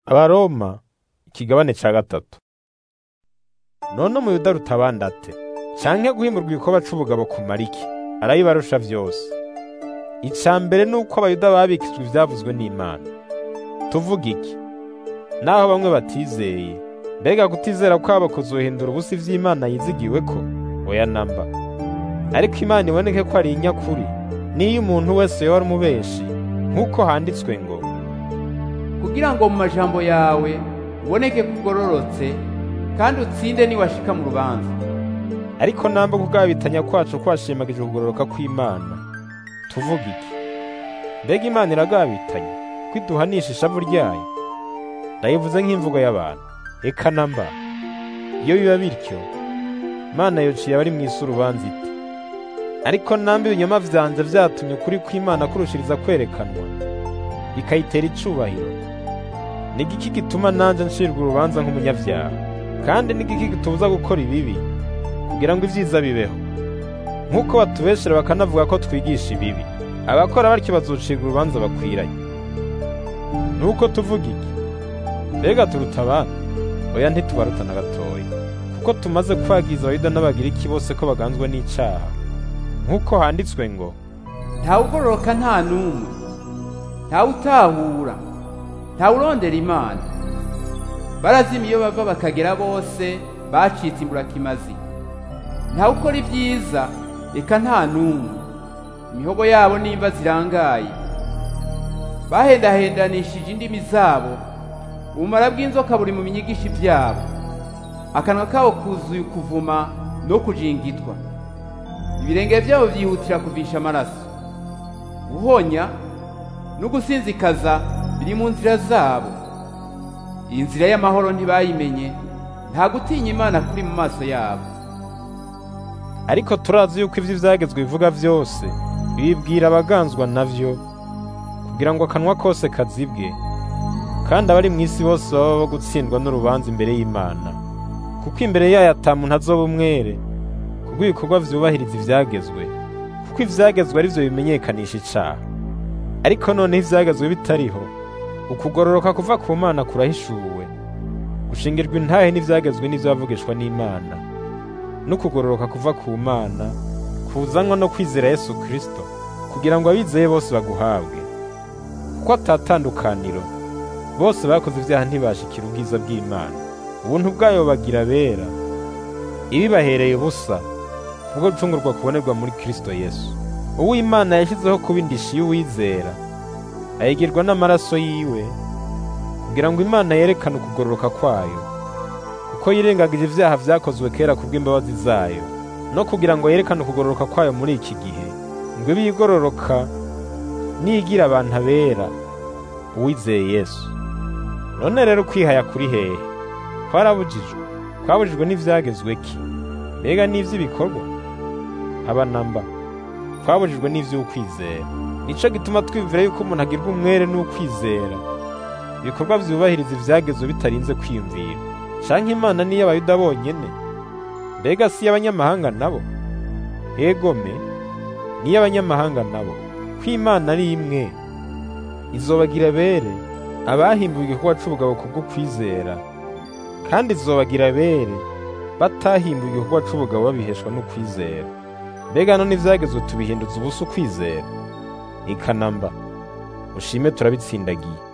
abaroma ikigabane ca gatatu none umuyuda aruta abandi ate canke guhimurwa igikoba c'ubugabo kumara iki arabibarusha vyose ica mbere ni uko abayuda babikijwe ivyavuzwe n'imana tuvuga iki naho bamwe batizeye mbega kutizera kwabo kuzohindura ubusa ivy'imana yizigiweko oya namba ariko imana iboneke ko ari inyakuri niyo umuntu wese yoba ari umubeshi nk'uko handitswe ngo kugira ngo mu majambo yawe uboneke ko ugororotse kandi utsinde niwashika mu rubanza ariko namba kugabitanya kwacu kwashimagije ukugororoka kw'imana tuvuga iki mbega imana iragabitanya ko iduhanisha ishavu ryayo ndayivuze nk'imvugo y'abantu eka namba iyo biba bityo imana yociye abari mu isi urubanza iti ariko namba ibinyoma vyanje vyatumye ukuri kw'imana kurushiriza kwerekanwa bikayitera icubahiro ni igiki gituma nanje ncirwa urubanza nk'umunyavyaha kandi ni igiki gitubuza gukora ibibi kugira ngo ivyiza bibeho nk'uko batubeshera bakanavuga ko twigisha ibibi abakora batyo bazocirwa urubanza bakwiranye nuko tuvuga iki mbega turuta abandi oya ntitubaruta na gatoya kuko tumaze kwagiza abayuda n'abagiriki bose ko baganzwa n'icaha nk'uko handitswe ngo ntawugororoka nta n'umwe ntawutahura ntawurondera imana barazima iyo bava bakagera bose bacitse imburakimazi ntawukora ibyiza reka nta n'umwe imihogo yabo nimba zirangaye bahendahendanishije indimi zabo ubumara bw'inzoka buri mu binyigisho byabo akanwa kabo kuzuye ukuvuma no kujingitwa ibirenge byabo byihutira kuvisha amaraso guhonya no gusinzikaza biri mu nzira zabo iyi nzira y'amahoro ntibayimenye nta gutinya imana kuri mu maso yabo ariko turazi yuko ivyo ivyagezwe bivuga vyose bibwira abaganzwa navyo kugira ngo akanwa kose kazibwe kandi abari mu isi bose baba bo gutsindwa n'urubanza imbere y'imana kuko imbere yayo ata muntu azoba umwere kubwo ibikorwa vyubahiriza ivyagezwe kuko ivyagezwe ari vyo bimenyekanisha icaha ariko noneho ivyagezwe bitariho ukugororoka kuva ku mana kurahishuwe gushingirwa intahe n'ivyagezwe n'ivyo bavugishwa n'imana n'ukugororoka kuva ku mana kuzanwa no kwizera yesu kristo kugira ngo abizeye bose baguhabwe kuko atatandukaniro bose bakoze ivyaha ntibashikira ubwiza bw'imana ubuntu bwayo bagira bera ibibahereye ubusa kubwo gucungurwa kubonerwa muri kristo yesu uwo imana yashyizeho kuba indishi y'uwizera ayigirwa n'amaraso yiwe kugira ngo imana yerekane ukugororoka kwayo kuko yirengagije ivyaha vyakozwe kera kubw'imbabazi zayo no kugira ngo yerekane ukugororoka kwayo muri iki gihe ngo ibe igororoka niyigira abantu abera uwizeye yesu none rero ukwihaya kuri hehe twarabujijwe twabujijwe n'ivyagezwe ki mbega n'ivy'ibikorwa aba namba twabujijwe n'ivy'ukwizera nico gituma twiyumvira yuko umuntu agirwa umwere n'ukwizera ibikorwa vyubahiriza ivyagezwe bitarinze kwiyumvira canke imana niyo abayuda bonyene mbega si y'abanyamahanga nabo egome niyo abanyamahanga nabo ko imana ari imwe izobagira bere abahimbuwe igikorwa c'ubugabo kubwo kwizera kandi izobagira bere batahimbuwe igikorwa c'ubugabo babiheshwa n'ukwizera mbega none ivyagezwe tubihinduza ubusa ukwizera ikanamba ushime turabitsindagiye